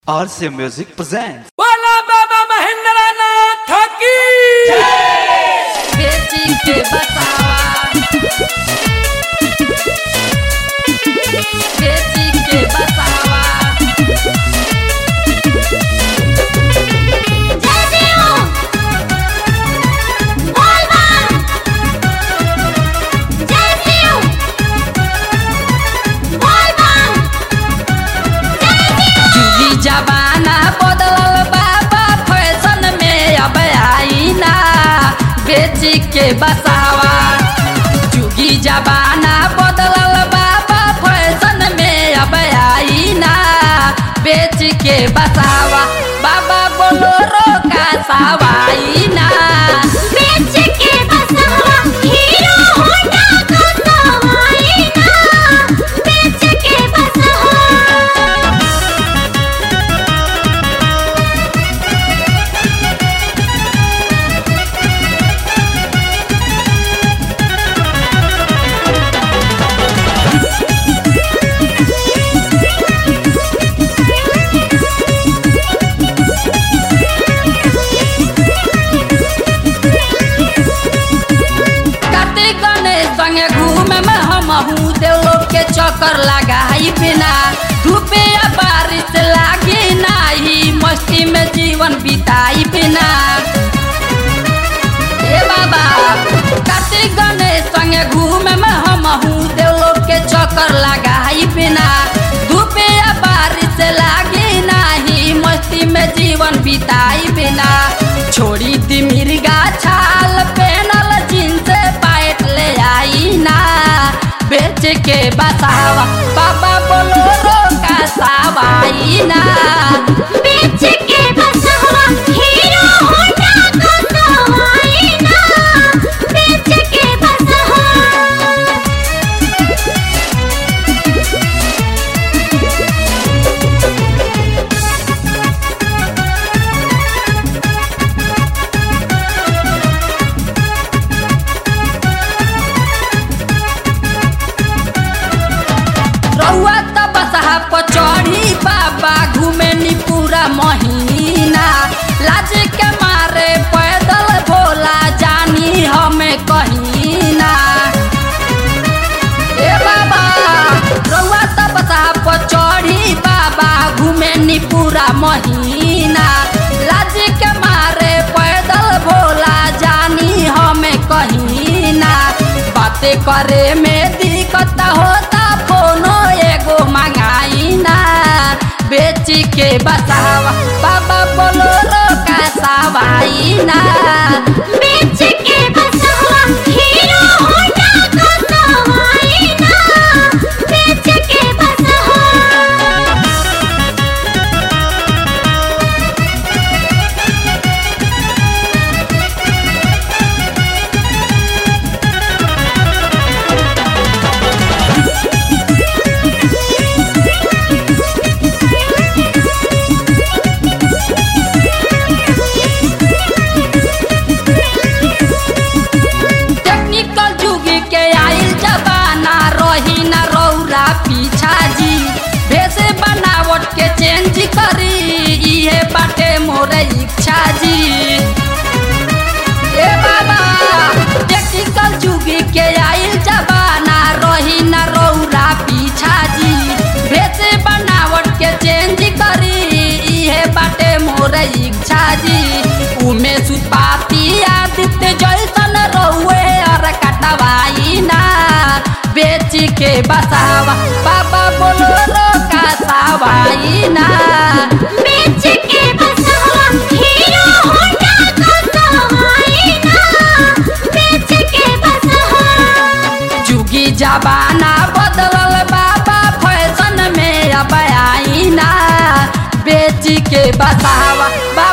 RC Music presents. बोला बाबा महेंद्र नाथ की बेटी के बसावा बेटी के बसावा जुगी जमाना बदलल बाबा फैशन में अब आई ना बेची के बसावा जुगी जमाना बदलल बाबा फैशन में अब आई ना बेच के बसावा बाबा बोलो रो का सवाई ना बेच के बसावा हीरो होंडा का सवाई ना बेच के बसावा काते गणेश संगे घूमे में हम हूँ देवलोक के चक्कर लगाई बिना धूपे या बारिश लागी नाही मस्ती में जीवन बिताई बिना ए बाबा काते गणेश संगे घूमे में हम हूँ देवलोक के चक्कर लगाई बिना धूपे या बारिश लागी नाही मस्ती में जीवन बिताई बिना छोड़ी दी मिर्गा छाल पेनल जींस पैट ले आई ना बेच के बसावा बाबा बोलो रो का सवाई ना बेच के बसावा हीरो होंडा का सवाई ना बेच के बसावा रउआ त बसहा पर चढ़ी बाबा घूमे नी पूरा महीना लाज के मारे पैदल भोला जानी हमें कहीं ना ए बाबा रउआ त बसहा पर चढ़ी बाबा घूमे नी पूरा महीना लाज के मारे पैदल भोला जानी हमें कहीं ना बातें करे में दिक्कत होता फोनो एगो मंगाई ना बेच के बसावा बाबा बोलो रो का सवाई ना बेच के बसावा हीरो होंडा का सवाई ना बेच के बसावा टेक्निकल जुग के आइल जबाना रही न रौरा पीछा जी भेष बनावट के चेंज करी इहे बाटे मोर इच्छा जी ए बाबा टेक्निकल जुग के आइल जबाना रही न रौरा पीछा जी भेष बनावट के चेंज करी इहे बाटे मोर इच्छा जी उमे सुपाती आदित्य जैसन रहुए और कटवाई ना बेच के बसावा बाबा बोलो रो का सवाई ना बेच के बसावा हीरो होंडा का सवाई ना बेच के बसावा जुगी जबाना बदलल बाबा फैशन में अब आई ना बेच के बसावा